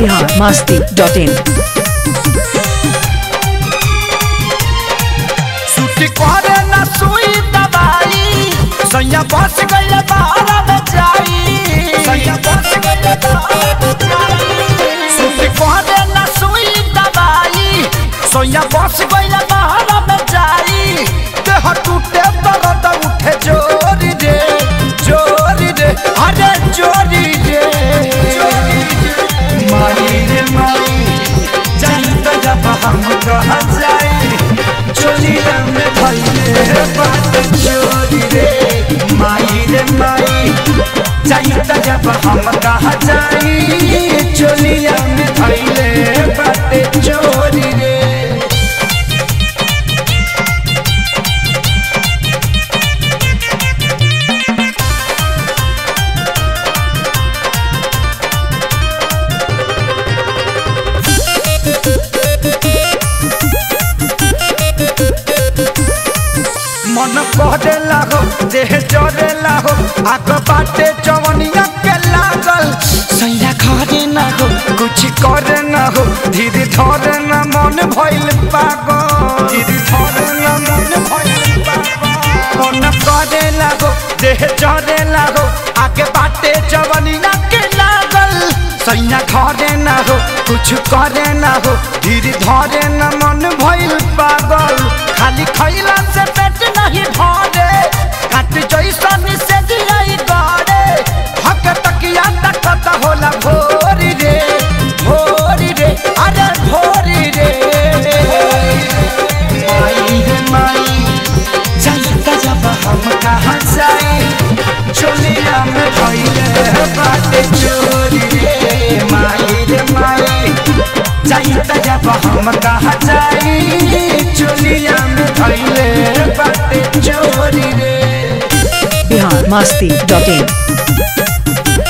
Bihar Masti dot in छुट्टी करे ना सुई दवाई सैया बस गइल बाहर में जाई सैया बस गइल बाहर में जाई छुट्टी करे ना सुई दवाई सैया बस गइल बाहर में जाई देह टूटे दर्द उठे जोरी रे जोरी रे अरे जोरी रे माई रे माई जानता जब हम कहा जाए चोली रंग भइले बात चोरी रे माई रे माई जानता जब हम कहा जाए चोली रंग भइले बात चोरी रे मन कहते लागो देह जरे लागो आग बाटे जवनिया के लागल सैया घरे ना हो कुछ करे ना हो धीरे धरे ना मन भइल पागल धीरे धरे ना मन भइल पागल मन कहते लागो देह जरे लागो आगे बाटे जवनिया के लागल सैया घरे ना हो कुछ करे ना हो धीरे धरे ना मन भइल पागल खाली खैला से पेट नहीं भरे काट जैसन से दिलाई गड़े हक तकिया तकत होला भोरी रे भोरी रे अरे भोरी रे माई रे माई जानता जब हम कहाँ जाए चोलिया में भइले बाटे चोरी रे माई रे माई जानता जब हम कहाँ जाए चोलिया में भइले बाटे चोरी रे बिहार मस्ती डॉट इन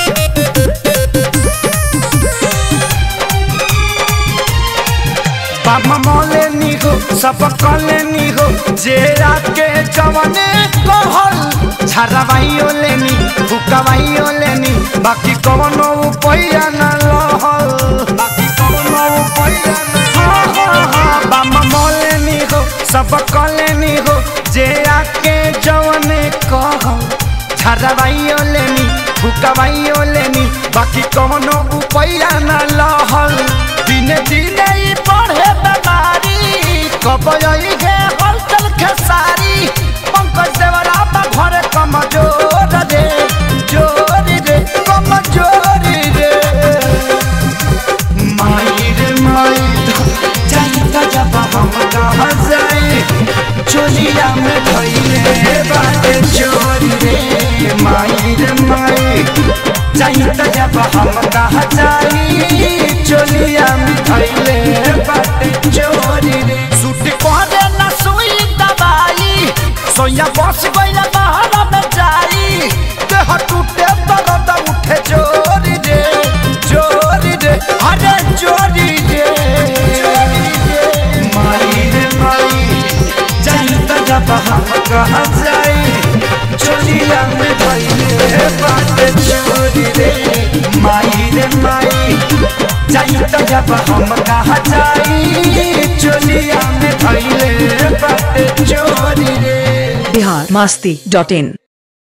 बाबा मौले नी हो सब कले नी हो जे रात के जवने कहल झरवाइयो लेनी फुकवाइयो लेनी बाकी कवनो उपाया न लहल बाकी कवनो उपाया न हाँ हाँ हाँ बाबा मौले नी हो सब कले नी हो जे रात के जवने कहल झरवाइयो लेनी फुकवाइयो लेनी बाकी कवनो उपाया न लहल दिने दिने ई बढ़े बेमारी कब आई गे हलचल खेसारी पंकज देवरा बा घरे कमजोर रे जोरी रे कमजोरी रे माई रे माई जानता जब हम कहाँ जाए चोलिया में धइले बाटे चोरी रे माई रे माई जानता जब हम कहाँ जाए चोलिया में धइले बाटे चोरी रे सूट कहरे ना सुई दवाई सोया बस गइल बाहर में जाई देह टूटे दर्द उठे चोरी रे चोरी रे अरे चोरी रे माई रे माई जानता जब हम कहाँ जाए चोलिया में धइले बाटे चोरी रे माई रे माई जानता जब हम कहाँ जाए चोलिया में धइले बाटे चोरी रे बिहार मस्ती डॉट इन